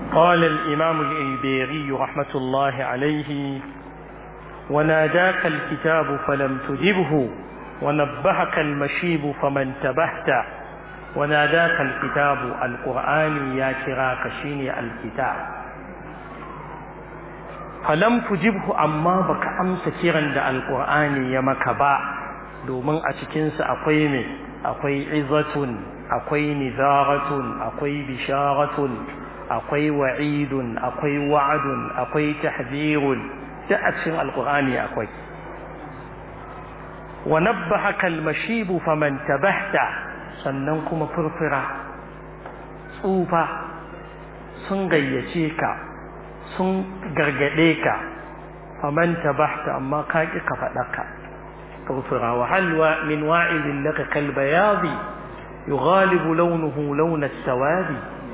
قال الإمام الإيبيري رحمة الله عليه وناداك الكتاب فلم تجبه ونبهك المشيب فما انتبهت وناداك الكتاب القرآن يا كراك شيني الكتاب فلم تجبه أما بك أمس كيرا دا القرآن يمك با domin a cikinsa akwai me akwai izatun akwai nizaratun akwai bisharatun akwai wa'idun akwai wa'adun akwai tahzirun duk a cikin alqur'ani akwai wa nabbahaka almashibu faman tabahta sannan kuma furfura tsufa sun gayyace ka sun gargade ka faman tabahta amma ka ki ka faɗaka furfura wa halwa min wa'idin laka kalbayadi yughalibu launuhu launa sawadi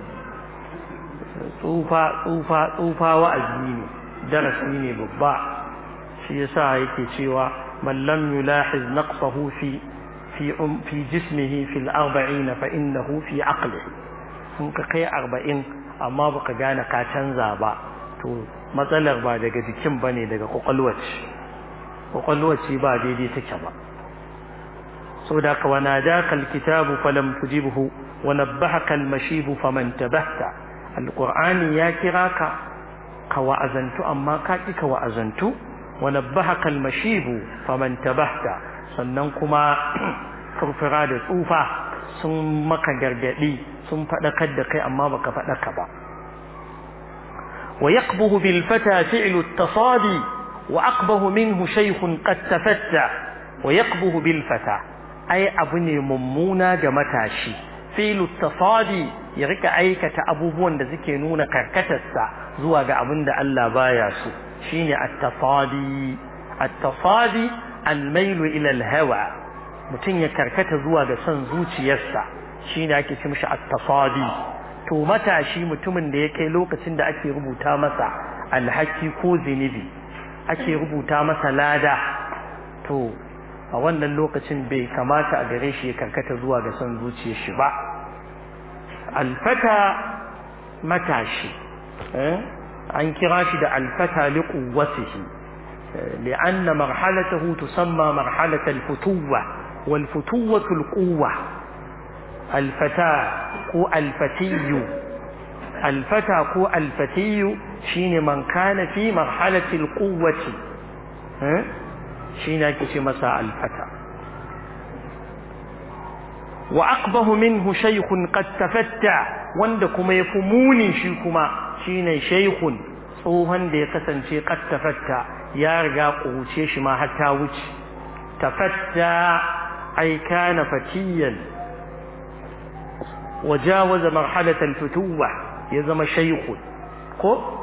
tsufa tsufa tsufa wa'azi ne darasi ne babba shi yasa yake cewa man lam yulahiz naqsahu fi fi um fi jismihi fi al-arba'in fa innahu fi aqlihi sun ka kai 40 amma baka gane ka canza ba to matsalar ba daga jikin bane daga kwakwalwaci kwakwalwaci ba daidai take ba saboda ka wana daka alkitabu falam tujibhu wa nabbahaka almashibu faman tabahta alqur'ani ya kira ka ka wa'azantu amma ka ki ka wa'azantu wa nabbahaka almashibu faman tabahta sannan kuma furfura da tsufa sun maka gargadi sun fadakar da kai amma baka fadaka ba wa yaqbuhu bil fata fi'lu at-tasadi wa aqbahu minhu shaykhun qad tafatta wa yaqbuhu bil fata ai abu ne mummuna ga matashi filu tafadi ya rika aikata abubuwan da suke nuna karkatarsa zuwa ga abin da Allah baya so shine at-tafadi at-tafadi al-mailu ila al-hawa mutum ya karkata zuwa ga son zuciyarsa shine ake ce mishi at-tafadi to matashi mutumin da ya kai lokacin da ake rubuta masa alhaki ko zinubi ake rubuta masa lada to a wannan lokacin bai kamata a gare shi ya karkata zuwa ga son zuciyar shi ba alfata matashi an kira shi da alfata li quwwatihi li'anna marhalatahu tusamma marhalata al-futuwa wal futuwatu al-quwwa alfata ko alfatiyu alfata ko alfatiyu shine man kana fi marhalati al-quwwati shi ne ake ce masa alfata wa aqbahu minhu shaykhun qad tafatta wanda kuma yafi muni shi kuma shine shaykhun tsohon da ya kasance qad tafatta ya riga kuce shi ma har ta wuce tafatta ay kana fatiyan wajawaza marhalat al-futuwa ya zama shaykhun ko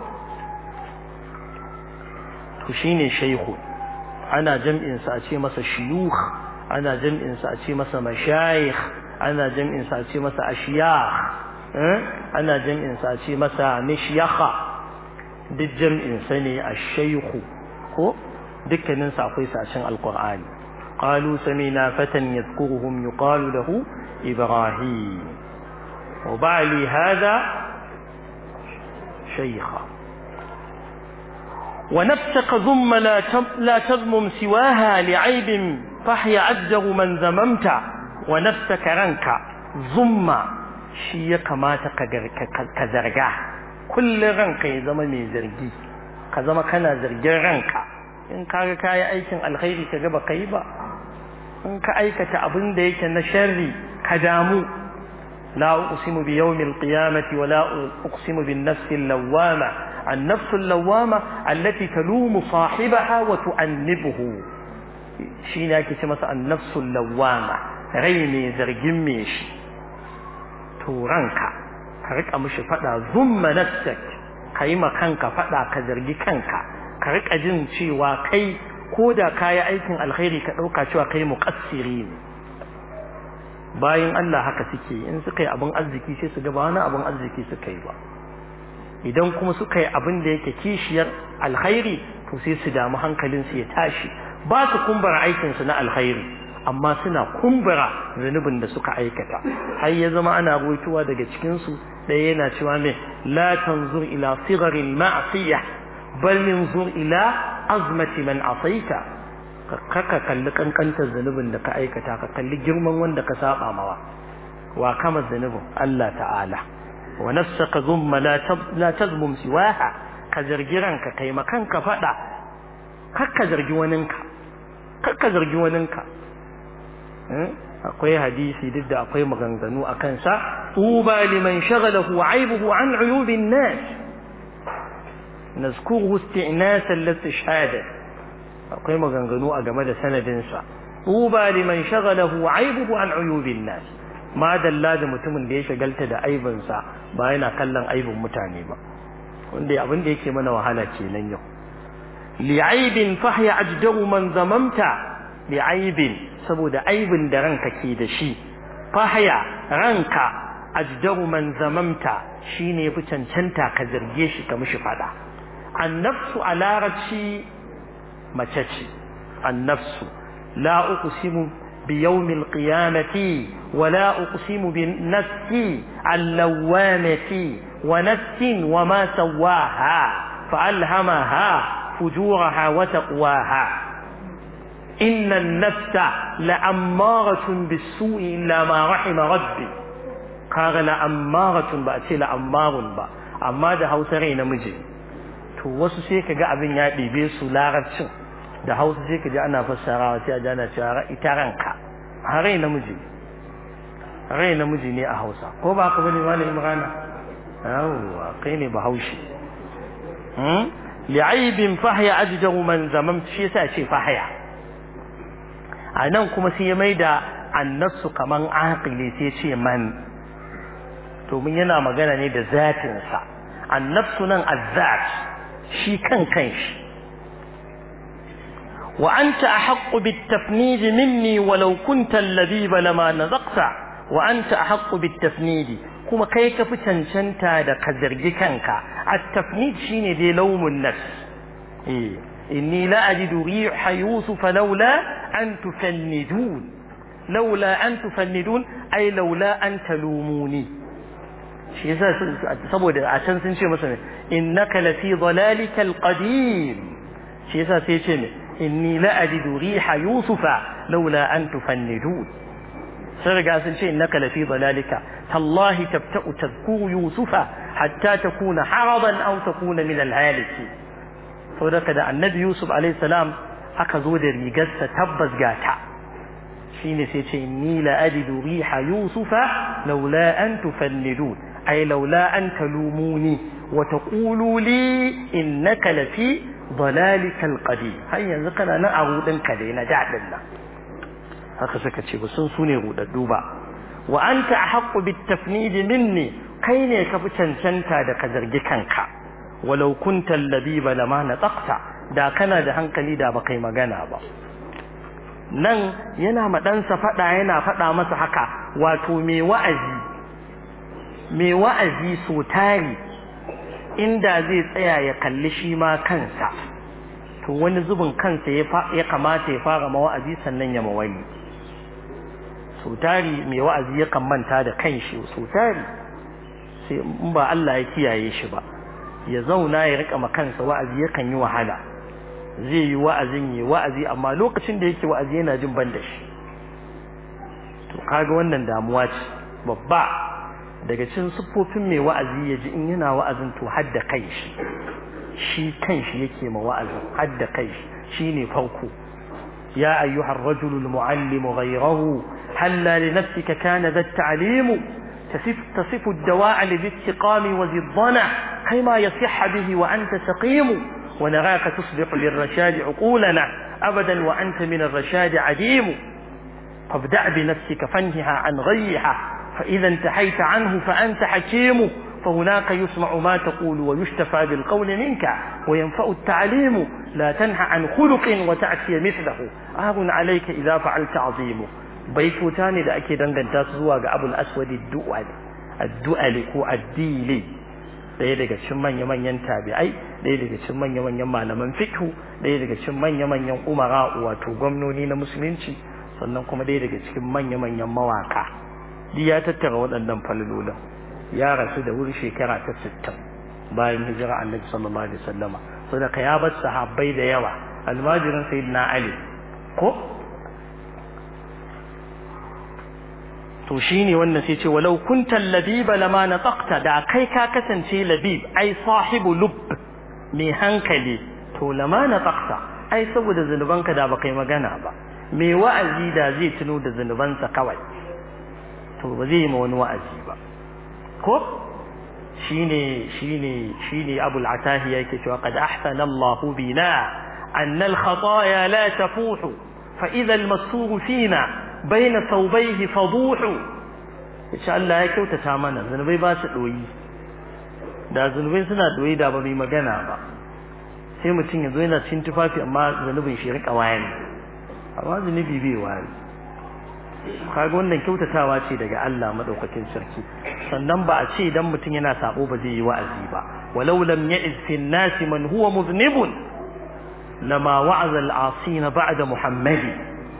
to shine shaykhun ana jam'insa a ce masa shiyukh ana jam'insa a ce masa mashayikh ana jam'insa a ce masa ashiyakh ana jam'insa a ce masa mishyakha duk jam'insa ne ash-shaykhu ko dukkanin sa akwai sashin alqur'ani qalu samina fatan yadhkuruhum yuqalu lahu ibrahim wa ba'li hadha shaykha ونفسك ضم لا لا تضمم سواها لعيب فحي عجه من ذممت ونفسك رنك ضم شي كما كزرجا كل رنك يا زما مي زرجي ka zama kana zargin ranka in kaga kayi aikin alkhairi kaga ba kai ba in ka aikata abin da yake na sharri ka damu la uqsimu bi yawmil qiyamati wa la uqsimu bin nafsil lawwama النفس اللوامة التي تلوم صاحبها وتؤنبه شينا كتمس النفس اللوامة غيمي زرجميش تورانك كريك أمش فدا ثم نفسك كيما كانك فدا كزرجي كانك كريك أجن شي وكي كودا كاي أيكن الخير كأوكا شوى كي مقصرين bayan Allah haka suke in suka yi abin arziki sai su ga ba wani abin arziki suka yi ba idan kuma suka yi abin da yake kishiyar alkhairi to sai su damu hankalinsu ya tashi ba su kumbara aikinsu na alkhairi amma suna kumbura zunubin da suka aikata har ya zama ana ruwaitowa daga cikin su ɗaya yana cewa me la tanzur ila sigarin ma'siyah bal minzur ila azmati man asaita ka kalli kankantar zunubin da ka aikata ka kalli girman wanda ka saba mawa wa kama zunubin Allah ta'ala wa nafsaka zumma la tazmum siwaha ka zargi ranka kai makanka fada kakka zargi waninka kakka zargi waninka akwai hadisi duk da akwai maganganu a kansa tuba liman shagalahu aibuhu an uyubin nas nazkuruhu isti'nasan listishhada akwai maganganu a game da sanadinsa tuba liman shagalahu aibuhu an uyubin nas ma dalla da mutumin da ya shagalta da aibinsa ba yana kallon aibin mutane ba wanda abin da yake mana wahala kenan yau li'aibin fahya ajdaru man zamamta li'aibin saboda aibin da ranka ke da shi fahya ranka ajdaru man zamamta shine fi cancanta ka zarge shi ka mishi fada annafsu a larabci mace ce annafsu la uqsimu bi yawmil qiyamati wa la uqsimu bin nafsi allawamati wa nafsin wa ma sawaha fa alhamaha fujuraha wa taqwaha إن النفس لأمارة بالسوء إلا ما رحم ربي قال لأمارة بأتي لأمار با أما ده هوسا ري نمجي to wasu sai ka ga abin ya ɗibe su larabcin da hausa sai ka ji ana fassarawa sai a ji ana cewa ita ranka a rai namiji rai namiji ne a hausa ko ba ka bane malam imrana yawwa kai ne bahaushe li'aibin fahya ajdahu man zamam shi yasa ce fahya a nan kuma sai ya maida annasu kaman aqili sai ce man domin yana magana ne da zatinsa annafsu nan azzat shi kan kanshi wa anta ahaqqu bitafnid minni walau kunta alladhiba lama nazaqta wa anta ahaqqu bitafnid kuma kai ka fi cancanta da ka zargi kanka at-tafnid shine dai laumun nafs eh إني لا أجد ريح يوسف لولا أن تفندون لولا أن تفندون أي لولا أن تلوموني shi yasa saboda a can sun ce masa innaka lafi dhalalikal qadim shi yasa sai ce ne inni la ajidu riha yusufa laula an tufannidun sai riga sun ce innaka lafi dhalalika tallahi tabta'u tadhkuru yusufa hatta takuna haradan aw takuna min al-haliki saboda da annabi yusuf alayhi salam aka zo da rigarsa tabbas gata shine sai ce inni la ajidu riha yusufa laula an tufannidun ay laula an talumuni wa taqulu li innaka lafi dalalika alqadim har yanzu kana nan a rudin ka dai na dadin nan haka suka ce ba sun sune rudaddu ba wa anta ahqqu bitafnid minni kai ne ka fi cancanta da ka zargi kanka walau kunta labiba lama nataqta da kana da hankali da baka yi magana ba nan yana ma ɗansa faɗa yana faɗa masa haka wato mai wa'azi mai wa'azi so tari inda zai tsaya ya kalli shi ma kansa to wani zubin kansa ya kamata ya fara mawa'azi sannan ya mawali so tari mai wa'azi ya manta da kanshi so tari sai in ba Allah ya kiyaye shi ba ya zauna ya rika ma kansa wa'azi yakan yi wahala zai yi wa'azin yi wa'azi amma lokacin da yake wa'azi yana jin ban da shi to kaga wannan damuwa ce babba daga cikin siffofin mai wa'azi ya ji in yana wa'azin to hadda kai shi shi kan shi yake ma wa'azin hadda kai shi shine farko ya ayyuhar rajulul muallimu ghayrahu halla li nafsika kana dha ta'limu تصف, تصف الدواء لذي السقام وذي الضنع كما يصح به وأنت سقيم ونراك تصبح للرشاد عقولنا أبدا وأنت من الرشاد عديم فابدأ بنفسك فانهها عن غيها فإذا انتهيت عنه فأنت حكيم فهناك يسمع ما تقول ويشتفى بالقول منك وينفع التعليم لا تنهى عن خلق وتأتي مثله آه عليك إذا فعلت عظيم baitota ne da ake danganta su zuwa ga abul aswadi du'ali addu'ali ko addili ɗaya daga cikin manya-manyan tabi'ai ɗaya daga cikin manya-manyan malaman fiqh ɗaya daga cikin manya-manyan umara wato gwamnoni na musulunci sannan kuma dai daga cikin manya-manyan mawaka duk ya tattara waɗannan falalolin ya rasu da wuri shekara ta sittin bayan hijira annabi sallallahu alaihi wasallama saboda ka ya bar sahabbai da yawa almajirin sayyidina ali ko to shine wannan sai ce walau kunta labiba lama nataqta da kai ka kasance labib ai sahibu lub mai hankali to lama nataqta ai saboda zanubanka da baka yi magana ba mai wa'azi da zai tuno da zanubansa kawai to ba zai yi ma wani wa'azi ba ko shine shine shine abul atahiya yake cewa qad ahsana Allah bina an al khataya la tafuhu fa idha al masur fina bayna thawbayhi faduhu insha Allah ya kyautata mana zanubai ba su doyi da zanubai suna doyi da ba mai magana ba sai mutum ya zo yana cin tufafi amma zanubin shi rika wayani amma zanubi bai wayani kaga wannan kyautatawa ce daga Allah madaukakin sarki sannan ba a ce idan mutum yana sabo ba zai yi wa'azi ba walau lam ya'iz fi an-nas man huwa mudhnibun lama wa'aza al-asina ba'da muhammadi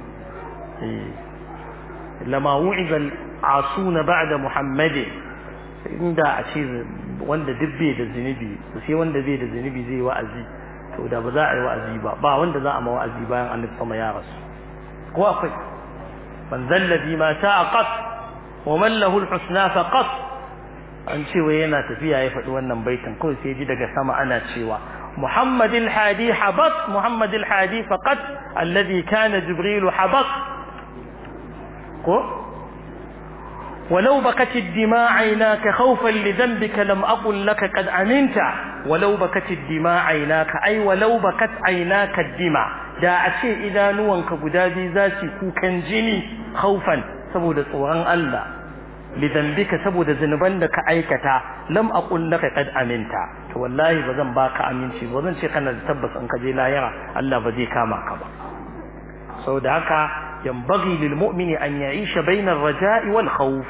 lama wu'iza al-asuna ba'da muhammadi inda a ce wanda duk bai da zunubi sai wanda bai da zunubi zai wa'azi to da ba za a yi wa'azi ba ba wanda za a ma wa'azi bayan annabi sama ya rasu ko akwai من ذا الذي ما شاء قط ومن له الحسنى فقط an ce wai yana tafiya ya faɗi wannan baitin kawai sai ji daga sama ana cewa Muhammad al-Hadi habat Muhammad al-Hadi faqat alladhi kana Jibril habat ko ولو بكت الدماء عيناك خوفا لذنبك لم أقل لك قد أمنت ولو بكت الدماء عيناك أي ولو بكت عيناك الدماء da a ce idanuwanka guda biyu za su kukan jini haufan saboda tsoron Allah lidambika saboda zunuban da ka aikata lam aqul laka qad aminta to wallahi ba zan baka aminci ba zan ce kana da tabbas in ka je lahira Allah ba zai kama ka ba saboda haka yanbaghi lil mu'mini an ya'isha bayna ar-raja'i wal khawf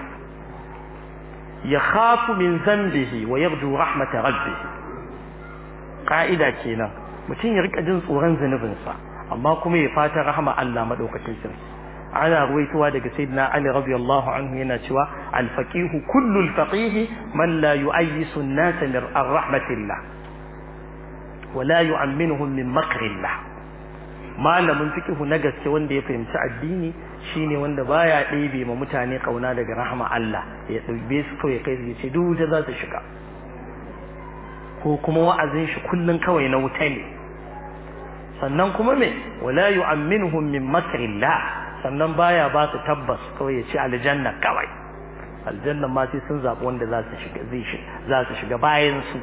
yakhafu min dhanbihi wa yarju rahmat rabbih ka'ida kenan mutum ya rika jin tsoron zunubinsa amma kuma ya fata rahama Allah madaukakin sarki ana ruwaitowa daga sayyidina Ali radiyallahu anhu yana cewa al-faqihu kullu al-faqih man la yu'ayyisu an-nas min rahmatillah wa la yu'amminuhum min makrillah malamin fiqhu na gaske wanda ya fahimci addini shine wanda baya ɗebe ma mutane kauna daga rahama Allah ya ɗaube su kawai kai ya ce duk wuta za su shiga ko kuma wa'azin shi kullun kawai na wuta ne sannan kuma me wala yu'amminuhum min makrillah sannan baya ba su tabbas kawai ya ce aljanna kawai aljanna ma sai sun zaɓi wanda za su shiga zai shi za su shiga bayan su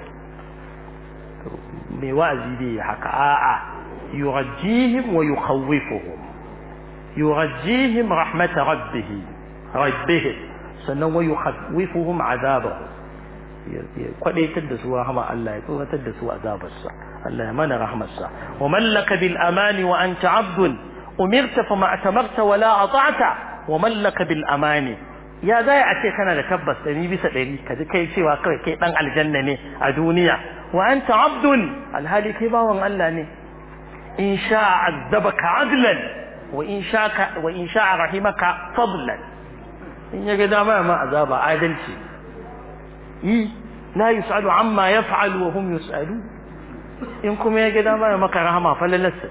me wa'azi dai haka a'a yurajjihim wa yukhawwifuhum yurajjihim rahmat rabbih rabbih sannan wa yukhawwifuhum azabahu ya kwadaitar da su rahama Allah ya tsoratar da su azabarsa Allah ya mana rahmarsa wa mallaka bil amani wa anta abdun umirta fa ma atamarta wala ata'ta wa mallaka bil amani ya zai a ce kana da tabbas ɗari bisa ɗari ka ji kai cewa kawai kai ɗan aljanna ne a duniya wa anta abdun alhali kai bawan Allah ne in sha azabaka adlan wa in sha wa in sha rahimaka fadlan in ya ga dama ma azaba adalci yi la yus'alu amma yaf'alu wa hum yus'alu in kuma ya ga dama maka rahama falalassa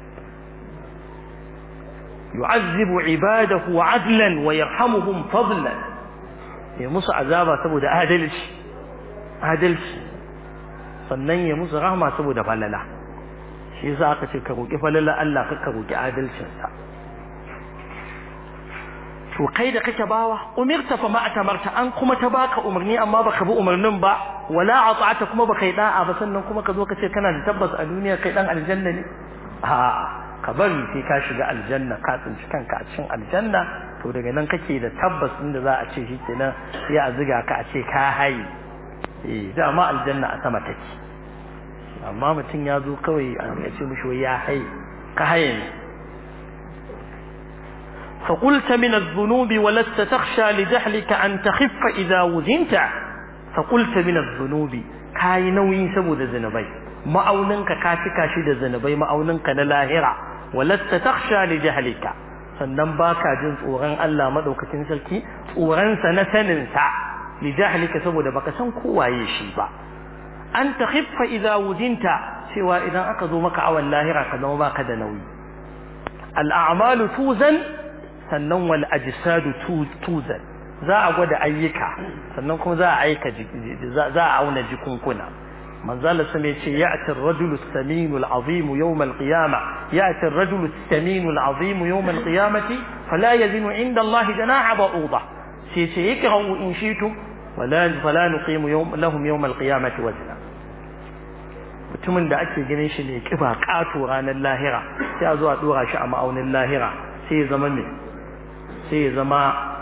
yu'azzibu ibadahu adlan wa yarhamuhum fadlan ya musu azaba saboda adalci adalci sannan ya musu rahama saboda falala shi yasa aka ce ka roki falala Allah ka ka roki adalcin sa to kai da kake bawa umirta fa ma atamarta an kuma ta baka umarni amma baka bi umarnin ba wala ata'ata kuma baka yi da'a ba sannan kuma ka zo ka ce kana da tabbas a duniya kai dan aljanna ne a ka bari sai ka shiga aljanna ka tsinci kanka a cikin aljanna to daga nan kake da tabbas inda za a ce shi kenan sai a ziga ka a ce ka haye eh dama aljanna a sama take amma mutum ya zo kawai a ce mishi ya haye ka haye ne فقلت من الذنوب ولست تخشى لجهلك أن تخف إذا وزنت فقلت من الذنوب كاي نوي سبود ذنبي ma'auninka ka cika shi da zanubai ma'auninka na lahira walasta takhsha li jahlika sannan baka jin tsoron Allah madaukakin sarki tsoronsa na saninsa li jahlika saboda baka san kowaye shi ba an takhiffa idza wujinta cewa idan aka zo maka awan lahira ka zama baka da nauyi al a'malu tuzan sannan wal ajsadu tuzan za a gwada ayyuka sannan kuma za a aika za a auna jikunkuna manzala sun ya ce ya'ti ar-rajulu as-saminu al-azim yawm al-qiyamah ya'ti ar-rajulu as-saminu al-azim yawm al-qiyamati fala yazinu 'inda Allah janaha ba'udah sai ce ikra'u in shi'tum wala fala nuqimu yawm lahum yawm al-qiyamati wazna mutumin da ake ganin shi ne kiba kato ranar lahira sai a zo a dora shi a ma'aunin lahira sai ya zama me sai ya zama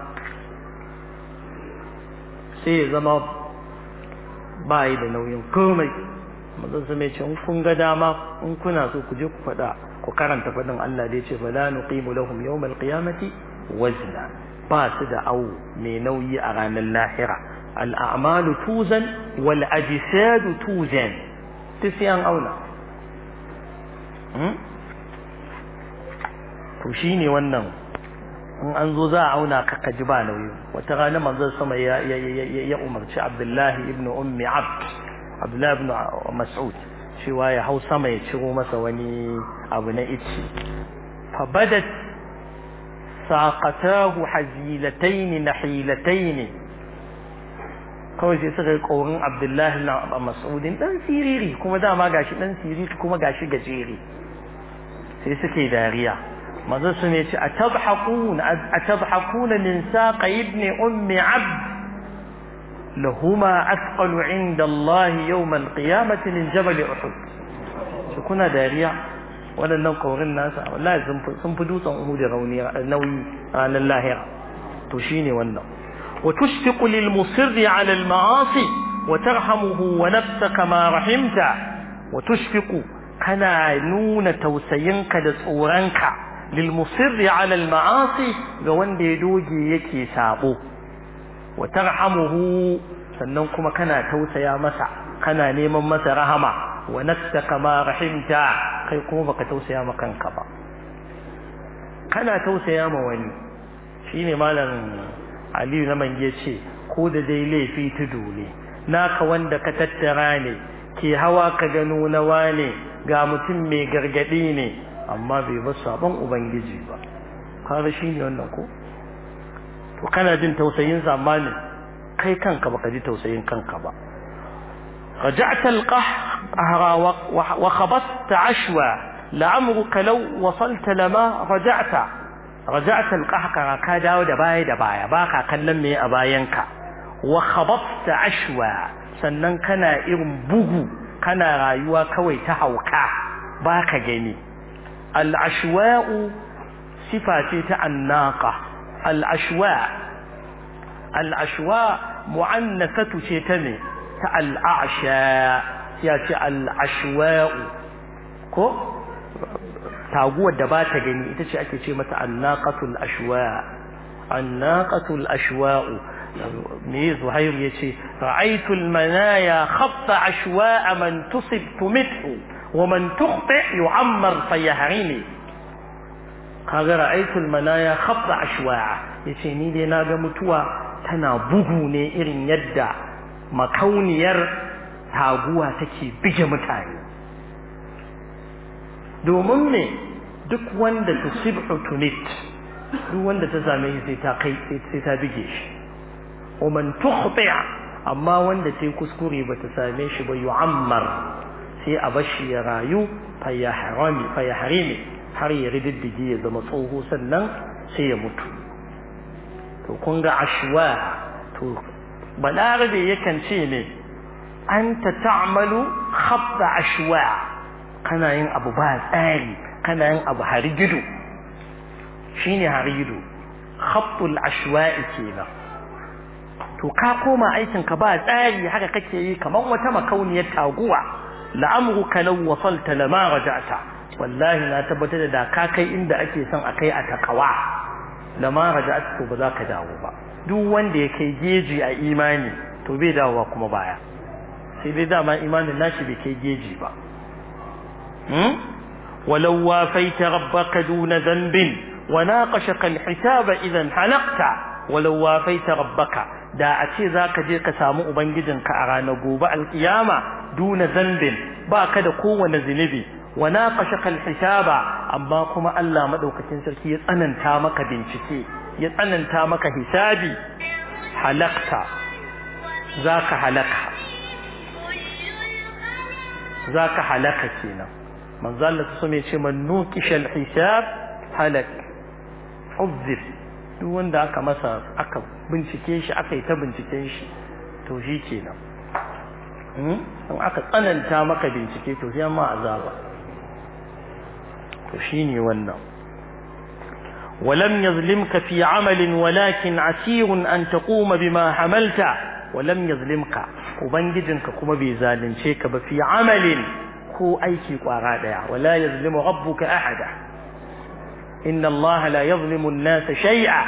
sai ya zama ba yi da nauyin komai mazan su mai ce in kun ga dama in kuna so ku je ku faɗa ku karanta faɗin Allah da ya ce fala nuqimu lahum yawmal qiyamati wazna ba su da awu mai nauyi a ranar lahira al'amalu tuzan wal ajsadu tuzan duk sai an auna to shine wannan in an zo za a auna ka ji ba nauyi wata rana manzon sama ya ya umarci Abdullahi ibn Ummi Abd Abdullahi ibn Mas'ud cewa ya hau sama ya ciro masa wani abu na ice fa badat saqatahu hazilatayn nahilatayn kawai sai suka yi ƙorin Abdullahi ibn Mas'udin dan siriri kuma dama gashi dan siriri kuma gashi gajere sai suke dariya manzo su ne ce atabhaqun atabhaqun min saqa ibn ummi abd lahuma athqalu inda Allah yawm al-qiyamati min jabal uhud shi kuna dariya waɗannan kaurin nasa wallahi sun fi dutsen uhud rauni nauyi ranar lahira to shine wannan wa tushfiqu lil musirri ala al ma'asi wa tarhamuhu wa nafsaka ma rahimta wa tushfiqu kana nuna tausayinka da tsoronka للمصر على المعاصي ga wanda ya doge yake sabo wa tarhamuhu sannan kuma kana tausaya masa kana neman masa rahama wa nafsaka ma rahimta kai kuma baka tausaya ma kanka ba kana tausaya ma wani shine malam Aliyu na mange ce ko da dai laifi tudu ne naka wanda ka tattara ne ke hawa ka gano na wane ga mutum mai gargadi ne amma bai bar sabon ubangiji ba kaga shine wannan ko to kana jin tausayin zamani kai kanka baka ji tausayin kanka ba رجعت القهر وخبطت عشوى لعمرك لو وصلت لما رجعت رجعت القهر ka dawo da baya da baya baka kallon me a bayanka wa khabatta ashwa sannan kana irin bugu kana rayuwa kawai ta hauka baka gani العشواء صفة الناقة العشواء العشواء معنثة شيتني الأعشاء ياتي العشواء كو taguwar da ba ta gani ita ce ake ce mata annaqatul ashwa annaqatul ashwa'u me zuhair yace ra'aytu almanaya khatta ashwa'a man tusib tumithu ومن تخطئ يعمر فيهرمي kaga ra'aytul manaya khabda ashwa'a yace ni dai naga mutuwa tana bugu ne irin yadda makauniyar taguwa take bige mutane domin me duk wanda tusibhu tunit duk wanda ta same shi sai ta kai sai ta bige shi wa man tukhti amma wanda sai kuskure bata same shi ba yu'ammar sai a bashi ya rayu fayaharami fayaharimi har ya rididdige ya zama tsoho sannan sai ya mutu to kun ga ashwa to balarabe yakan ce ne anta ta'malu khabda ashwa kana yin abu ba tsari kana yin abu harigido shine harigido khabtul ashwa'i kenan to ka koma aikin ka ba tsari haka kake yi kamar wata makauniyar taguwa la'amruka law wasalta lama raja'ta wallahi na tabbatar da ka kai inda ake son a kai a takawa lama raja'ta to ba za ka dawo ba duk wanda ya kai geji a imani to bai dawowa kuma baya sai dai dama imanin nashi bai kai geji ba hmm walau wafaita rabbaka duna dhanbin wa naqashaka al-hisaba idan halaqta walau wafaita rabbaka da a ce zaka je ka samu ubangijinka a ranar gobe alkiyama duna zambin baka da kowane zinubi wa naqashaka al-hisaba amma kuma Allah madaukakin sarki ya tsananta maka bincike ya tsananta maka hisabi halakta zaka halaka zaka halaka kenan manzo Allah su mai ce man nuqishal hisab halak uzib duk wanda aka masa aka bincike shi aka yi ta binciken shi to shi kenan in aka tsananta maka bincike to sai ma azaba to shine wannan ولم يظلمك في عمل ولكن عسير أن تقوم بما حملت ولم يظلمك وبنجدنك كما بيزالنشيك في عمل هو أيكي قرادا ولا يظلم ربك أحدا إن الله لا يظلم الناس شيئا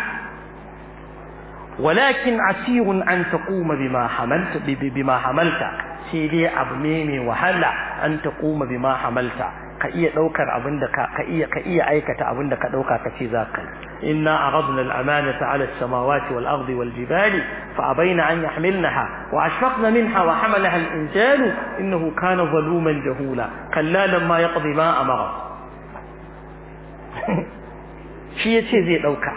ولكن عسير أن تقوم بما حملت بما حملت سيدي أبنيني وهلا أن تقوم بما حملت ka iya daukar abin da ka ka iya ka iya aikata abin da ka dauka ka ce za ka inna aradna al-amanata 'ala as-samawati wal ardi wal jibali fa abayna an yahmilnaha wa ashfaqna minha wa hamalaha al-insanu innahu kana zaluman jahula kalla lamma yaqdi ma amara shi yace zai dauka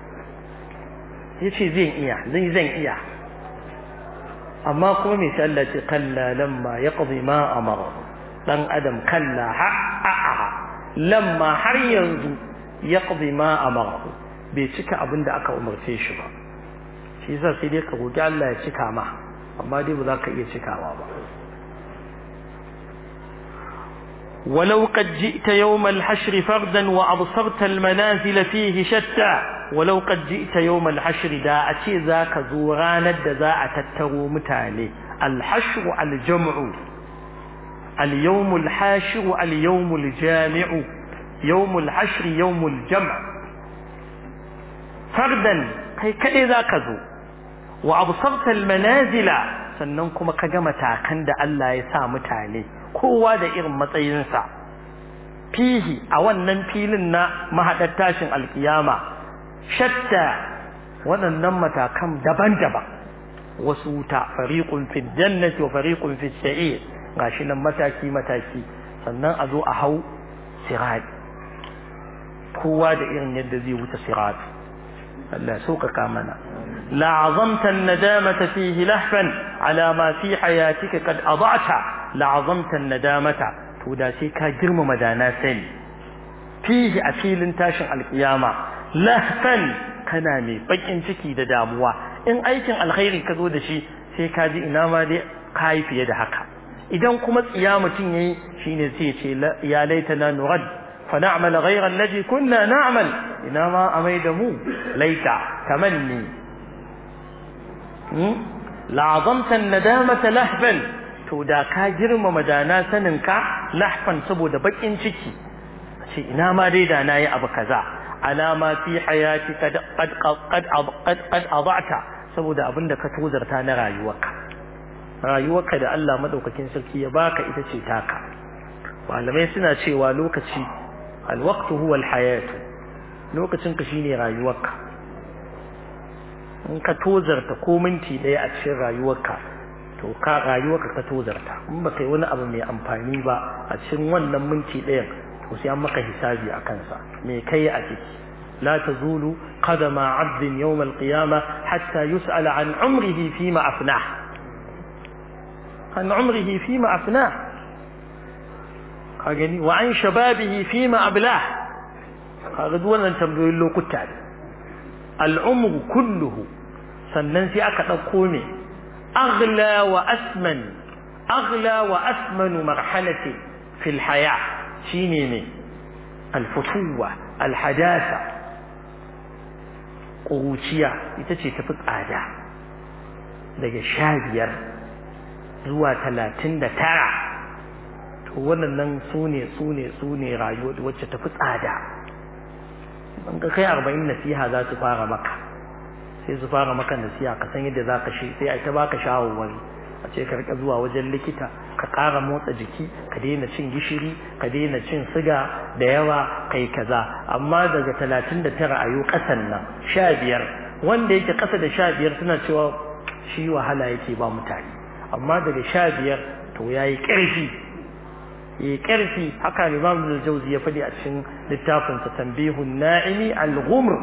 yace zai iya zai zan iya amma kuma mai sai Allah ce kalla lamma yaqdi ma amara dan adam kalla ha lamma har yanzu yaqdi ma amara bai cika abin da aka umarce shi ba shi yasa sai dai ka roki Allah ya cika ma amma dai ba za ka iya cikawa ba ولو قد جئت يوم الحشر فردا وأبصرت المنازل فيه شتى ولو قد جئت يوم الحشر دا أتي ذاك زورانا دا ذا أتترو متالي الحشر الجمع اليوم الحاشر اليوم الجامع يوم الحشر يوم الجمع فردا كي كأي ذاك ذو وأبصرت المنازل sannan kuma ka ga matakan da Allah ya sa mutane kowa da irin matsayinsa fihi a wannan filin na mahaɗar tashin alkiyama shatta waɗannan matakan daban-daban wasu wuta fariqun fi jannati wa fariqun fi sa'ir gashi nan mataki mataki sannan a zo a hau sirat kowa da irin yadda zai wuce sirat Allah sauƙaƙa mana لعظمت الندامة فيه لهفا على ما في حياتك قد أضعت لعظمت الندامة تودا سيكا جرم مدانا سن فيه أفيل تاشن القيامة لهفا كنامي بجن تكي داموا إن أيكن الخير كذو دشي سيكا دي إنما دي كاي في يد حقا إذا كما قيامة يي شين سيتي يا ليتنا نرد فنعمل غير الذي كنا نعمل إنما أميدمو ليت تمني la'azamtan nadamata lahfan to da ka girmama dana sanin ka lahfan saboda bakin ciki ce ina ma dai da nayi abu kaza alama fi hayati qad qad qad qad adata saboda abinda ka tozarta na rayuwarka rayuwarka da Allah madaukakin sarki ya baka ita ce taka malamai suna cewa lokaci alwaqtu huwa alhayatu lokacin ka shine rayuwarka in ka tozarta ko minti ɗaya a cikin rayuwarka to ka rayuwarka ka tozarta in ba kai wani abu mai amfani ba a cikin wannan minti ɗayan to sai an maka hisabi a kansa me kai a ciki لا تزول قدم عبد يوم القيامة حتى يسأل عن عمره فيما أفناه عن عمره فيما أفناه وعن شبابه فيما أبلاه هذا دون أن تبدو له كتاب al'umru kulluhu sannan sai aka ɗauko ne aghla wa asman aghla wa asmanu marhalati fil haya shine ne alfutuwa alhadasa ƙuruciya ita ce tafi tsada daga sha biyar zuwa talatin da tara to wannan su ne su ne su ne rayuwa wacce tafi tsada in ka kai arba'in nasiha za su fara maka sai su fara maka nasiha ka san yadda za ka shi sai a ta baka shawarwari a ce ka rika zuwa wajen likita ka ƙara motsa jiki ka daina cin gishiri ka daina cin siga da yawa kai kaza amma daga talatin da tara a yau ƙasan nan sha biyar wanda yake ƙasa da sha biyar suna cewa shi wahala yake ba mutane amma daga sha biyar to ya yi ƙarfi ya ƙarfi haka imam da jauzi ya faɗi a cikin littafinsa tambihun na'imi al-ghumr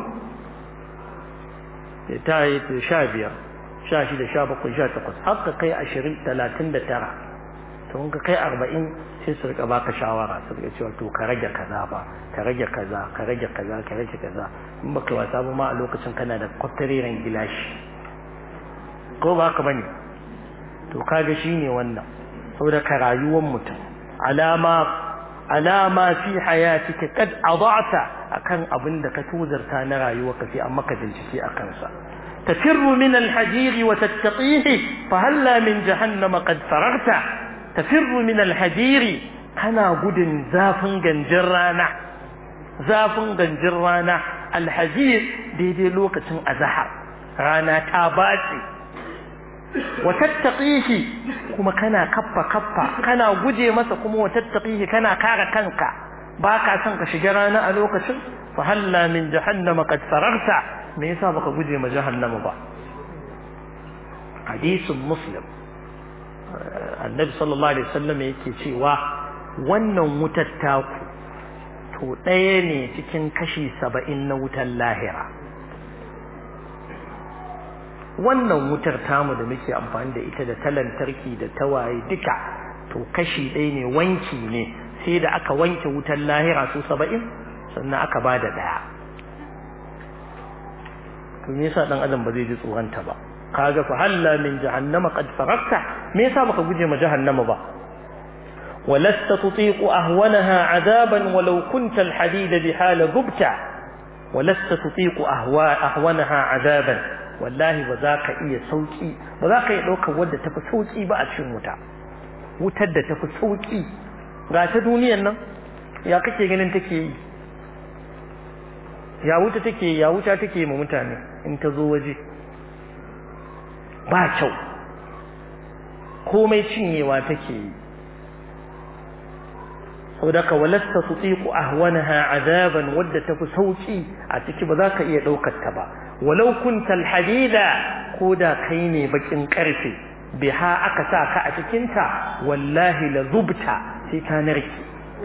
ta yi sha biyar sha shida sha bakwai sha takwas har ka kai ashirin talatin da tara to in ka kai arba'in sai su rika baka shawara su rika cewa to ka rage kaza ba ka rage kaza ka rage kaza ka rage kaza in baka wasa ba ma a lokacin kana da kwatareren gilashi ko ba haka bane to kaga shine wannan saboda ka rayuwar mutum alama alama fi hayatika kad adata akan abin da ka tuzarta na rayuwarka sai an maka bincike akan sa تفر من الحجير وتتقيه فهلا من جهنم قد فرغت تفر من الحجير كنا قد زافن جنجرانا زافن جنجرانا الحجير دي دي لوكة أزهر رانا تاباتي وتتقيه كما كنا كفا كفا كنا قد مسا كما وتتقيه كنا كارا كنكا باكا سنك شجرانا ألوكة فهلا من جهنم قد فرغت me yasa baka guje ma jahannama ba hadisin muslim annabi sallallahu alaihi wasallam yake cewa wannan wutar taku to ɗaya ne cikin kashi saba'in na wutar lahira wannan wutar tamu da muke amfani da ita da ta lantarki da tawaye duka to kashi ɗaya ne wanki ne sai da aka wanke wutar lahira su saba'in sannan aka ba da ɗaya to me yasa dan adam ba zai ji tsoronta ba kaga fa halla min jahannama qad farakta me yasa baka guje ma jahannama ba ولست تطيق أهونها عذابا ولو كنت الحديد بحال ضبت ولست تطيق أهواء أهونها عذابا والله وذاك إيه سوكي وذاك يدوك ودى تفي سوكي بقى تشين وتا وتد تفي سوكي غات دنيا نن يا kake ganin take yi ya wuta take ya wuta take ma mutane in ta zo waje ba kyau komai cinyewa take yi saboda ka walasta tutiqu ahwanaha azaban wadda tafi sauki a ciki ba za ka iya daukar ta ba walau kunta alhadida ko da kai ne bakin karfe biha aka sa ka a cikin ta wallahi la zubta sai ka narki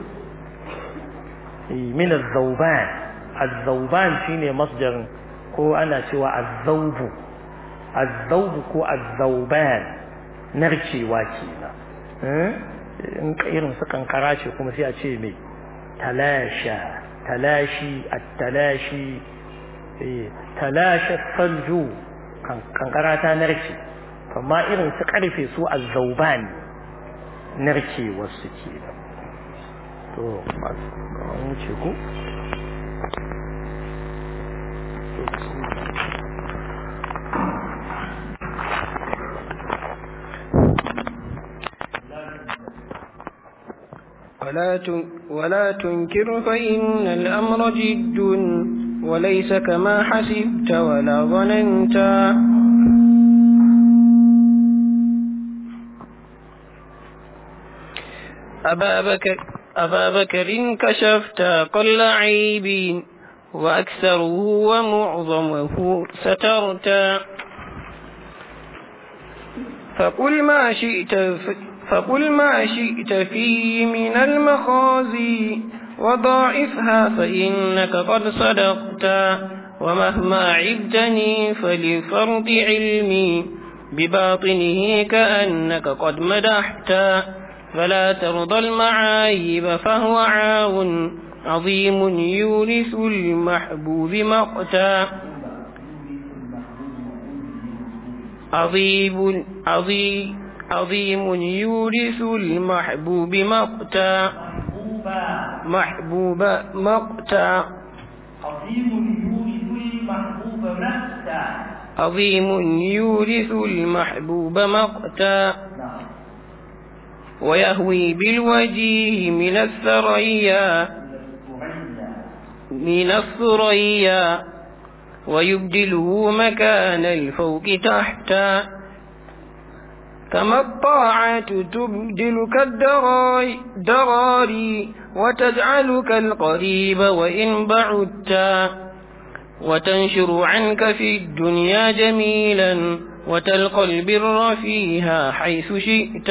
min az-zawban az-zawban shine masdar ko ana cewa az-zawbu az-zawbu ko az-zawban narkewa kenan in irin su kankara ce kuma sai a ce mai talasha talashi at-talashi talasha salju kankara ta narke amma irin su karfe su az-zawban narke wasu ke to an wuce ku ولا ولا تنكر فإن الأمر جد وليس كما حسبت ولا ظننت أبا بكر, أبا بكر كشفت قل عيب وأكثره ومعظمه سترت فقل ما شئت فقل ما شئت فيه من المخازي وضاعفها فإنك قد صدقت ومهما عبتني فلفرط علمي بباطنه كأنك قد مدحت فلا ترضى المعايب فهو عاون عظيم يورث المحبوب مقتا عظيم عظيم عظيم يورث المحبوب مقتا محبوب مقتا عظيم يورث المحبوب مقتا عظيم يورث المحبوب مقتا ويهوي بالوجيه من الثريا من الثريا ويبدله مكان الفوق تحتا كما الطاعة تبدلك الدراري وتجعلك القريب وإن بعدت وتنشر عنك في الدنيا جميلا وتلقى البر فيها حيث شئت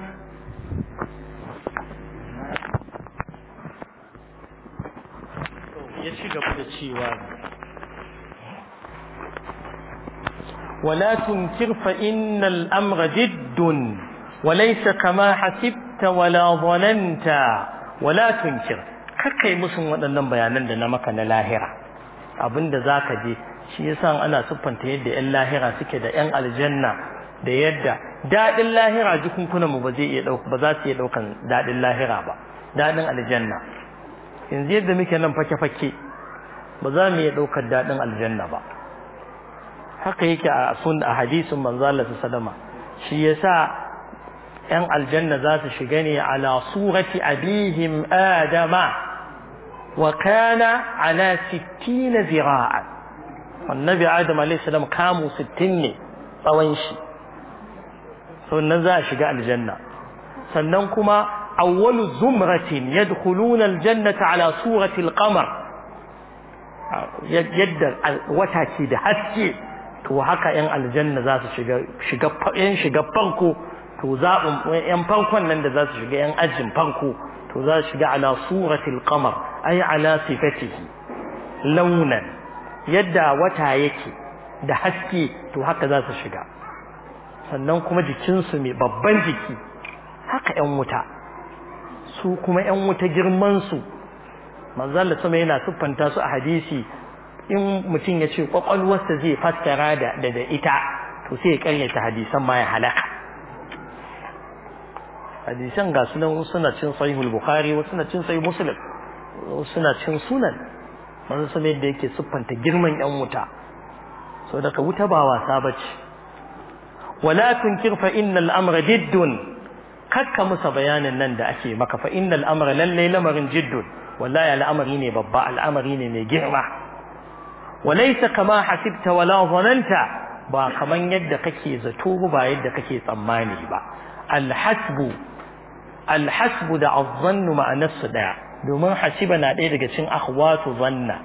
ولا تنكر فإن الأمر جد وليس كما حسبت ولا ظننت ولا تنكر kakai musun waɗannan bayanan da na maka na lahira abinda za ka je shi yasa ana siffanta yadda 'yan lahira suke da 'yan aljanna da yadda daɗin lahira jikunkunan mu ba zai iya ba za su iya ɗaukan daɗin lahira ba daɗin aljanna yanzu yadda muke nan fake-fake ba za mu iya ɗaukar daɗin aljanna ba haka yake a sun a hadisin manzo Allah sallama shi yasa yan aljanna za su shiga ne ala surati abihim adama wa kana ala 60 zira'a annabi adam alayhi salam kamu 60 ne tsawon shi sannan za a shiga aljanna sannan kuma awwalu zumratin yadkhuluna aljannata ala surati alqamar yadda wata ke da haske to haka yan aljanna za su shiga shiga yan shiga farko to zaɓin yan farkon nan da za su shiga yan ajin farko to za su shiga ala suratil qamar ay ala sifatihi launan yadda wata yake da haske to haka za su shiga sannan kuma jikinsu mai babban jiki haka yan wuta su kuma yan wuta girman su manzo Allah sama yana siffanta su a hadisi in mutum ya ce kwakwalwarsa zai fassara da da ita to sai ya karyata hadisan ma ya halaka hadisan ga sunan suna cin sahihul bukhari wasu suna cin sahih muslim wasu suna cin sunan manzo sama yadda yake siffanta girman yan wuta so daga wuta ba wasa bace wala tunkir fa innal amra jiddun kakka musa bayanin nan da ake maka fa innal amra lalle lamarin jiddun wallahi al'amari ne babba al'amari ne mai girma walaysa kama hasibta wala zananta ba kaman yadda kake zato ba yadda kake tsammani ba alhasbu alhasbu da azzannu ma'anarsu daya domin hasiba na ɗaya daga cikin akhwatu zanna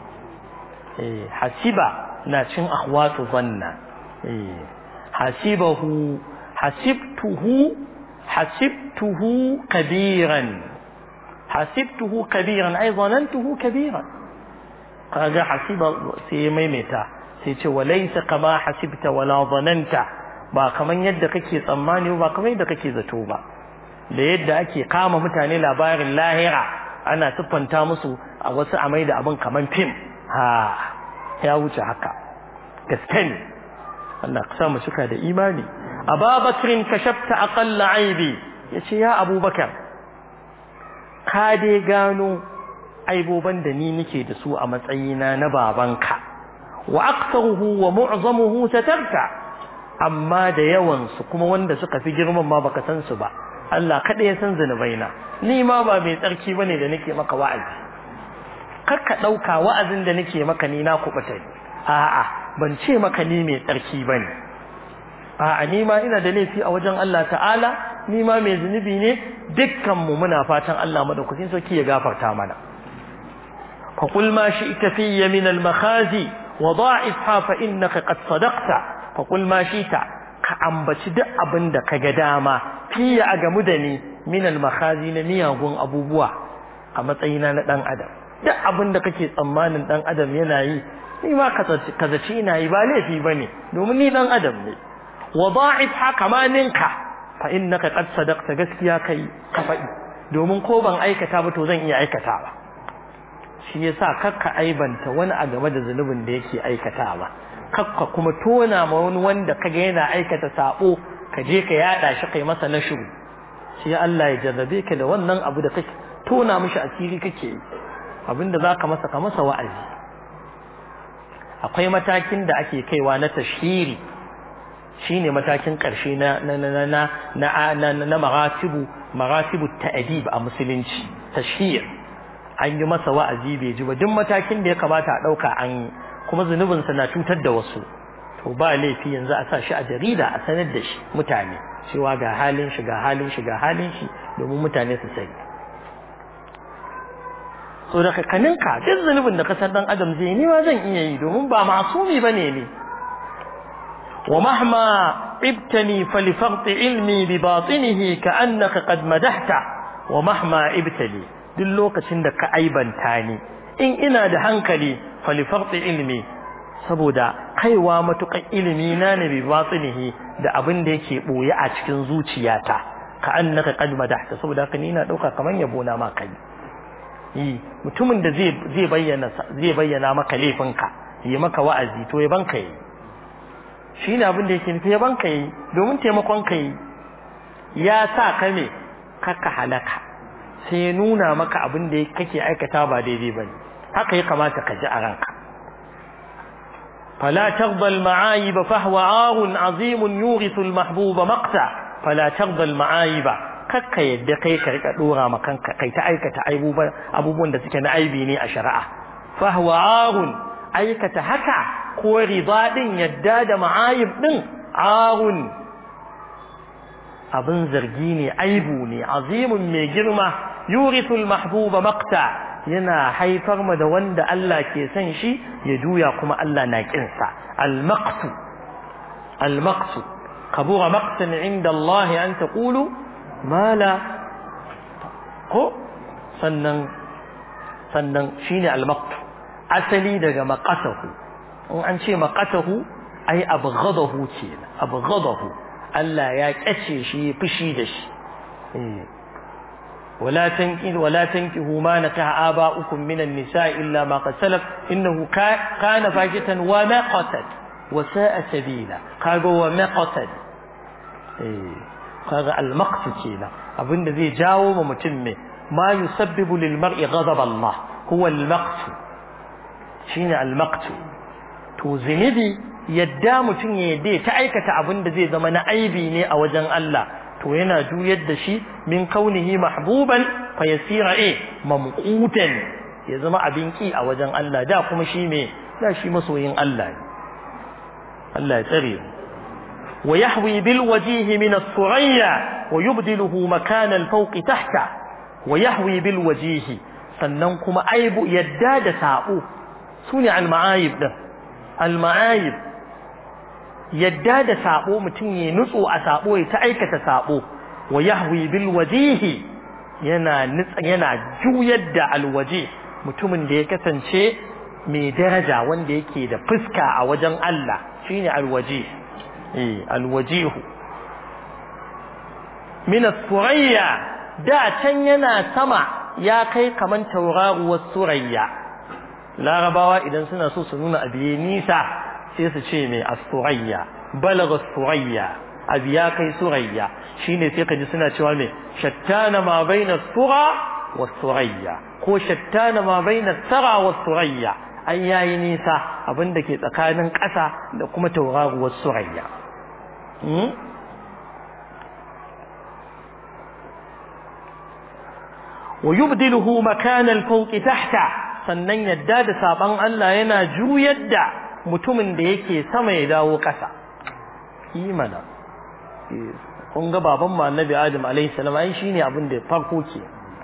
eh hasiba na cikin akhwatu zanna eh hasibahu hasibtuhu hasibtuhu kabiran hasibtuhu kabiran ai zanantuhu kabiran kaga hasiba sai maimaita sai ce walaysa kama hasibta wala zananta ba kaman yadda kake tsammani ba kaman yadda kake zato ba da yadda ake kama mutane labarin lahira ana siffanta musu a wasu amai da abin kaman fim ha ya wuce haka gaske ne Allah ka sa mu suka da imani Ababakrin kashafta aqalla aibi yace ya Abubakar ka dai gano aiboban da ni nake da su a matsayina na babanka wa aktsaruhu wa mu'zamuhu satarta amma da yawan su kuma wanda suka fi girman ma baka san su ba Allah kada ya san zanubaina ni ma ba mai tsarki bane da nake maka wa'azi kar ka dauka wa'azin da nake maka ni na kubuta ni a'a ban ce maka ni mai tsarki bane a'a ni ma ina da laifi a wajen Allah ta'ala ni ma mai zunubi ne dukkan mu muna fatan Allah madaukakin sarki ya gafarta mana fa qul ma shi'ta fiyya min al-makhazi wa da'ifha fa innaka qad sadaqta fa qul ma shi'ta ka ambaci duk abin da kaga dama fiye a gamu da ni min al-makhazi na miyagun abubuwa a matsayina na dan adam duk abin da kake tsammanin dan adam yana yi ni ma ka zaci ina yi ba laifi bane domin ni dan adam ne wa da'if haka ma ninka fa innaka qad sadaqta gaskiya kai ka faɗi domin ko ban aikata ba to zan iya aikatawa shi yasa kakka aibanta wani a game da zunubin da yake aikatawa kakka kuma tona ma wani wanda kaga yana aikata sabo ka je ka yada shi kai masa na shiru shi Allah ya jarrabe ka da wannan abu da kake tona mishi asiri kake yi abinda zaka masa ka masa wa'azi akwai matakin da ake kaiwa na tashhiri shine matakin ƙarshe na na na na na na na maratibu maratibu ta'dib a musulunci tashhir an yi masa wa'azi bai ji ba duk matakin da ya kamata a dauka an yi kuma zunubin sa na cutar da wasu to ba laifi yanzu a sa shi a jarida a sanar da shi mutane cewa ga halin shi ga halin shi ga halin shi domin mutane su sani so da kaninka duk zunubin da ka san dan adam zai ni ma zan iya yi domin ba masumi bane ne wa mahma ibtani falifaqti ilmi bi batinihi ka annaka qad madahta wa mahma ibtali duk lokacin da ka aibanta ni in ina da hankali falifaqti ilmi saboda kaiwa matukan ilimi na ne bi batinihi da abin da yake boye a cikin zuciyata ka annaka qad madahta saboda haka ni ina dauka kaman yabo na ma kai yi mutumin da zai zai bayyana zai bayyana maka laifinka yi maka wa'azi to ya banka yi shine abin da yake nufi ya banka yi domin taimakon ka yi ya sa ka me kaka halaka sai ya nuna maka abin da kake aikata ba daidai bane haka ya kamata ka ji a ranka فلا ترضى المعايب فهو عار عظيم يورث المحبوب مقتا فلا ترضى المعايب kakka yadda kai ka rika dora ma kanka kai ta aikata abubuwan da suke na aibi ne a shari'a fa huwa arun aikata haka ko riba din yadda da ma'ayib din arun abin zargi ne aibu ne azimun mai girma yurithul mahbuba maqta yana haifar ma da wanda Allah ke son shi ya juya kuma Allah na kinsa al-maqtu al-maqtu kabura maqtan inda Allah an taqulu mala ko sannan sannan shine al-maqtu asali daga maqatahu in an ce maqatahu ai abghadahu ce abghadahu Allah ya kace shi fushi da shi eh ولا تنكحوا ولا تنكحوا ما نكح آباؤكم من النساء إلا ما قد سلف إنه كان فاحشة ومقتا وساء سبيلا قالوا ومقتا إيه قال المقت كينا أبن ذي جاو ومتم ما يسبب للمرء غضب الله هو المقت شين المقت to zinibi yadda mutum ya yadda ta aikata abin da zai zama na aibi ne a wajen Allah to yana juyar da shi min kaunihi mahbuban fa yasira eh mamqutan ya zama abin ki a wajen Allah da kuma shi me da shi masoyin Allah ne Allah ya tsare wa yahwi bil wajihi min as-surayya wa yubdiluhu makan al-fawq tahta wa yahwi bil wajihi sannan kuma aibu yadda da sabo sune al-ma'ayib din al-ma'ayib yadda da sabo mutum ya nutso a sabo ya ta aikata sabo wa yahwi bil wajihi yana nitsa yana juyar da alwaji mutumin da ya kasance mai daraja wanda yake da fuska a wajen Allah shine alwaji eh alwajihu min as-surayya da can yana sama ya kai kaman tauraruwar surayya larabawa idan suna so su nuna abiye nisa sai su ce mai as-surayya balagha as-surayya abi ya kai surayya shine sai kaji suna cewa mai shattana ma baina sura wa surayya ko shattana ma baina sara wa surayya an yayi nisa abinda ke tsakanin ƙasa da kuma tauraruwar surayya wa yubdiluhu makana al-fawq tahta sannan yadda da saban Allah yana juyar da mutumin da yake sama ya dawo ƙasa imana kun ga baban mu annabi adam alaihi salam ai shine abin da farko ke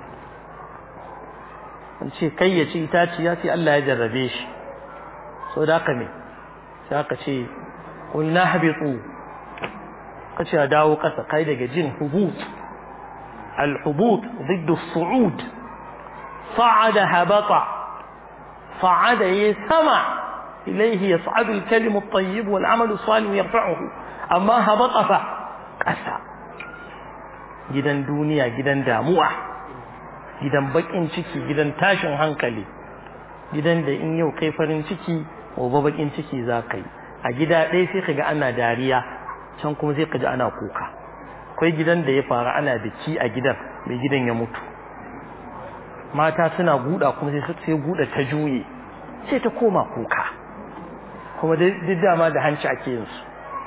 an ce kai ya ci itaciya sai Allah ya jarrabe shi so da haka ne sai aka ce qul nahbitu kace a dawo ƙasa kai daga jin hubut al-hubut ضد الصعود صعد هبط صعد يسمع إليه يصعد الكلم الطيب والعمل الصالح يرفعه أما هبط فقسى gidan duniya gidan damuwa gidan bakin ciki gidan tashin hankali gidan da in yau kai farin ciki gobe bakin ciki za ka yi a gida ɗaya sai ka ga ana dariya can kuma sai ka ji ana kuka akwai gidan da ya fara ana biki a gidan mai gidan ya mutu mata suna guda kuma sai sai guda ta juye sai ta koma kuka kuma duk dama da hanci ake yin su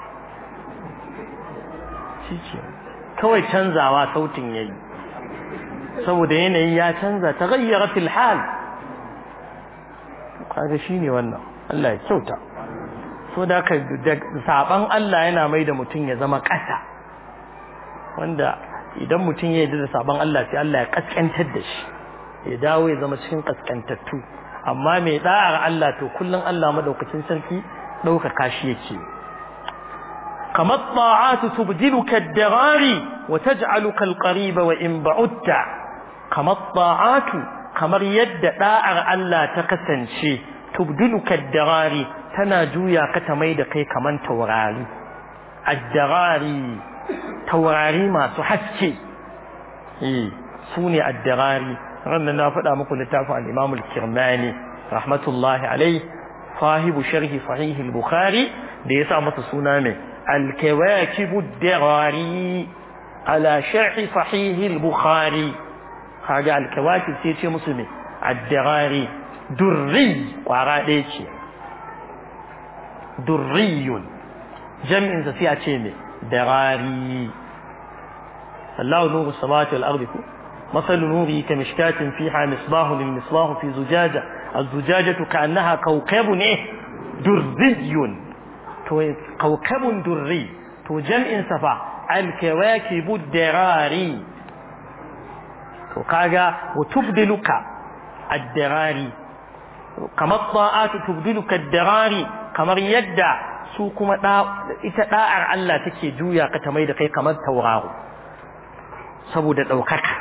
shi kawai canzawa sautin yayi saboda yanayi ya canza ta gayyara fil hal kaga shine wannan Allah ya kyauta so da ka saban Allah yana mai da mutum ya zama ƙasa wanda idan mutum ya yi da saban Allah sai Allah ya kaskantar da shi ya dawo ya zama cikin kaskantattu amma mai da'ar Allah to kullum Allah madaukakin sarki ɗaukaka shi yake kamar ta'atu tubdiluka ad-darari wa taj'aluka al-qariba wa in ba'udta kamar ta'atu kamar yadda da'ar Allah ta kasance tubdiluka ad-darari tana juya ka ta mai da kai kaman taurari ad-darari taurari masu haske eh sune ad-darari ranar na faɗa muku littafin al-Imam al-Kirmani rahmatullahi alayhi sahibu sharhi sahih al-Bukhari da yasa masa suna mai al-kawakib ad-darari ala sharhi sahih al-Bukhari kaga al-kawakib sai ce musu ne ad-darari durri kwara ɗaya ce durriyun jam'in sa sai a ce ne darari Allahu nuru samawati wal ardi مثل نوره كمشكاة فيها مصباح للمصباح في زجاجة الزجاجة كأنها كوكب إيه دري كوكب دري تو جمع صفا الكواكب الدراري تو كاغا وتبدلك الدراري كما الطاعات تبدلك الدراري كما يدع su kuma ita da'ar Allah take juya ka ta mai da kai kamar tauraro saboda ɗaukaka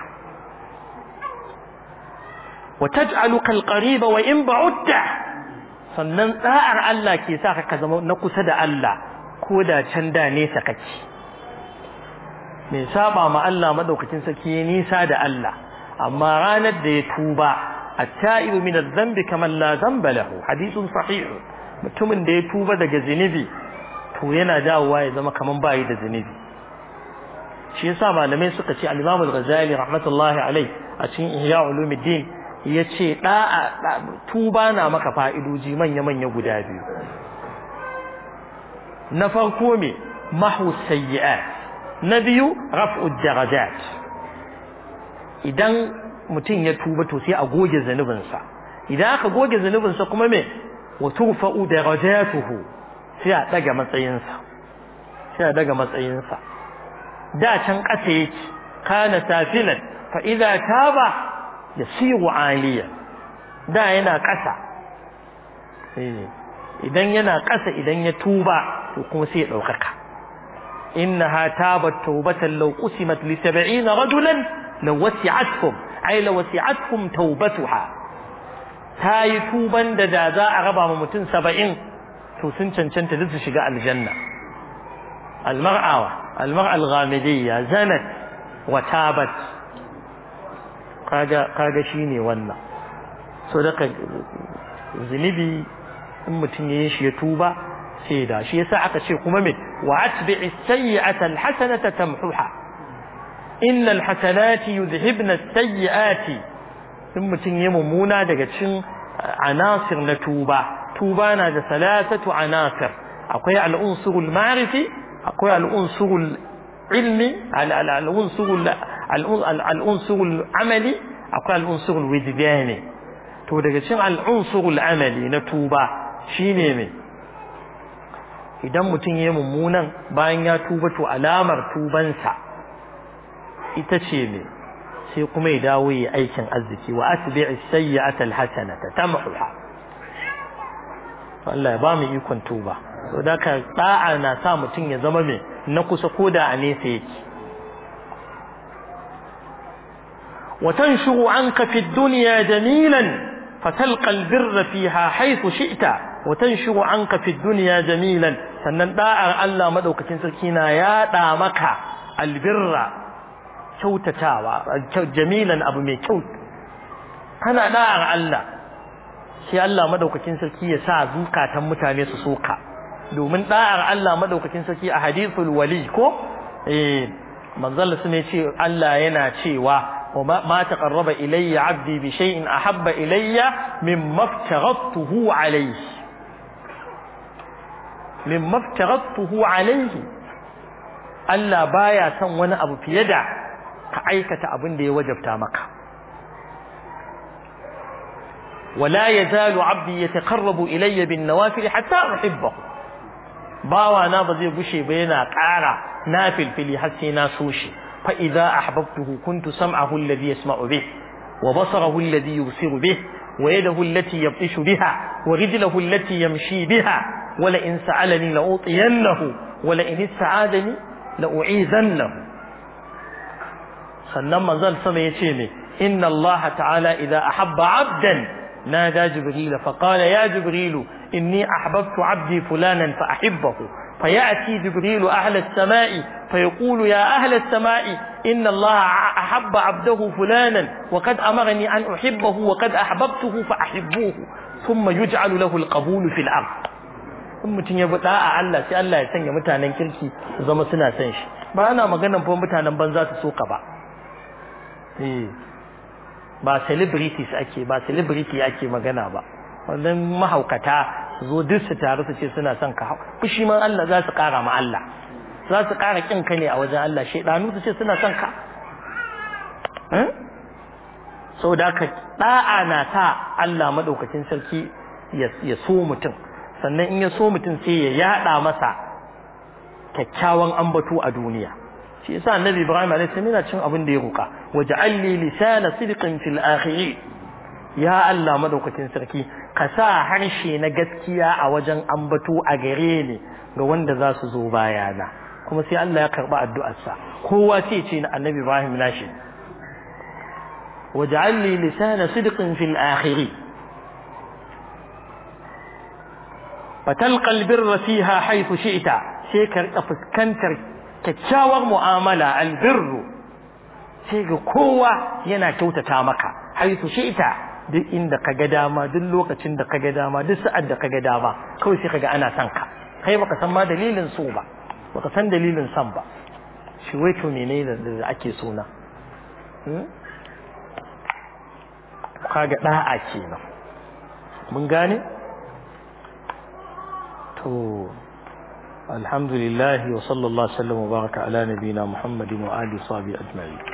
وتجعلك القريب وإن بعدت sannan da'ar Allah ke sa ka zama na kusa da Allah ko da can da nesa kake mai saba ma Allah madaukakin saki nisa da Allah amma ranar da ya tuba at-ta'ibu min adh-dhanbi kaman la dhanba lahu hadithun sahih mutumin da ya tuba daga zinubi to yana dawowa ya zama kaman bayi da zinubi shi yasa malamai suka ce al-Imam al-Ghazali rahmatullahi alayh a cikin Ihya Ulumuddin ya ce tuba na maka fa'idoji manya-manya guda biyu na farko me mahu sayyi'at na biyu raf'ud darajat idan mutum ya tuba to sai a goge zanubinsa idan aka goge zanubinsa kuma me wa turfa'u darajatuhu sai a daga matsayinsa sai a daga matsayinsa da can ƙasa yake kana safilan fa idza taba yasiru aliya da yana ƙasa idan yana ƙasa idan ya tuba to kuma sai ya ɗaukaka innaha tabat tawbatan law qusimat li 70 rajulan law wasi'athum ay law wasi'athum tawbatuha tayi tuban da da za a raba ma mutum 70 to sun cancanta duk su shiga aljanna almar'a almar'a alghamidiyya zanat wa tabat kaga kaga shine wannan so daga zunubi in mutum yayin shi ya tuba sai da shi yasa aka ce kuma me wa atbi'i sayyi'ata alhasanata tamhuha innal hasanati yudhibna as-sayyi'ati in mutum yayin mummuna daga cikin anasir na tuba tuba na da salatatu anasir akwai al-unsurul ma'rifi akwai al-unsurul ilmi al-unsurul al'unsurul amali akwai al'unsurul wijdani to daga cikin al'unsurul amali na tuba shine me idan mutum ya mummunan bayan ya tuba to alamar tubansa ita ce me sai kuma ya dawo yi aikin arziki wa atbi'i sayyi'ata alhasanata tamhuha Allah ya ba mu ikon tuba to da ka da'a na sa mutum ya zama me na kusa koda a nesa yake وتنشر عنك في الدنيا جميلا فتلقى البر فيها حيث شئت وتنشر عنك في الدنيا جميلا sannan da'ar Allah madaukakin sarki na yaɗa maka albirra kyautatawa jamilan abu mai kyau kana da'ar Allah sai Allah madaukakin sarki ya sa zukatan mutane su soka domin da'ar Allah madaukakin sarki a hadithul wali ko eh manzon sun ce Allah yana cewa وما تقرب إلي عبدي بشيء أحب إلي مما افترضته عليه مما افترضته عليه Allah baya son wani abu fiye da ka aikata abin da ya wajabta maka wala yazalu abdi yataqarrabu ilayya bin nawafil hatta uhibbahu bawa na ba zai gushe ba yana ƙara na filfili har sai na so shi fa idza ahbabtuhu kuntu sam'ahu alladhi yasma'u bih wa basarahu alladhi yusiru bih wa yadahu allati yabtishu biha wa rijluhu allati yamshi biha wa la in sa'alani la utiyannahu wa la in ista'adani la u'izannahu sannan manzon sama yace me inna allaha ta'ala idza ahabba 'abdan نادى جبريل فقال يا جبريل إني أحببت عبدي فلانا فأحبه فيأتي جبريل أهل السماء فيقول يا أهل السماء إن الله أحب عبده فلانا وقد أمرني أن أحبه وقد أحببته فأحبوه ثم يجعل له القبول في الأرض in mutum ya buɗa a Allah sai Allah ya sanya mutanen kirki su zama suna son shi ba ana maganan fa mutanen banza su soka ba eh ba celebrities ake ba celebrity ake magana ba wannan mahaukata zo duk su taru su ce suna son ka fushi man Allah za su kara ma Allah za su kara kin ka ne a wajen Allah shedanu su ce suna son ka saboda ka da'a na sa Allah madaukakin sarki ya so mutum sannan in ya so mutum sai ya yada masa kyakkyawan ambato a duniya shi yasa annabi ibrahim alayhi salam yana cin abin da ya roka waj'al li lisana sidqin fil akhirin ya Allah madaukakin sarki ka sa harshe na gaskiya a wajen ambato a gare ni ga wanda za su zo bayana kuma sai Allah ya karba addu'arsa kowa sai ce na annabi ibrahim nashi waj'al li lisana sidqin fil akhirin fatalqa albirra fiha haythu shi'ta sai ka rika fuskantar kyakkyawar mu'amala albirru sai ga kowa yana kyautata maka haitu ita duk inda ka ga dama duk lokacin da ka ga dama duk sa'ad da ka ga dama kawai sai ka ga ana son ka kai baka san ma dalilin so ba baka san dalilin son ba shi wai to menene da ake sona kaga da'a kenan mun gane to الحمد لله وصلى الله وسلم وبارك على نبينا محمد وآله وصحبه أجمعين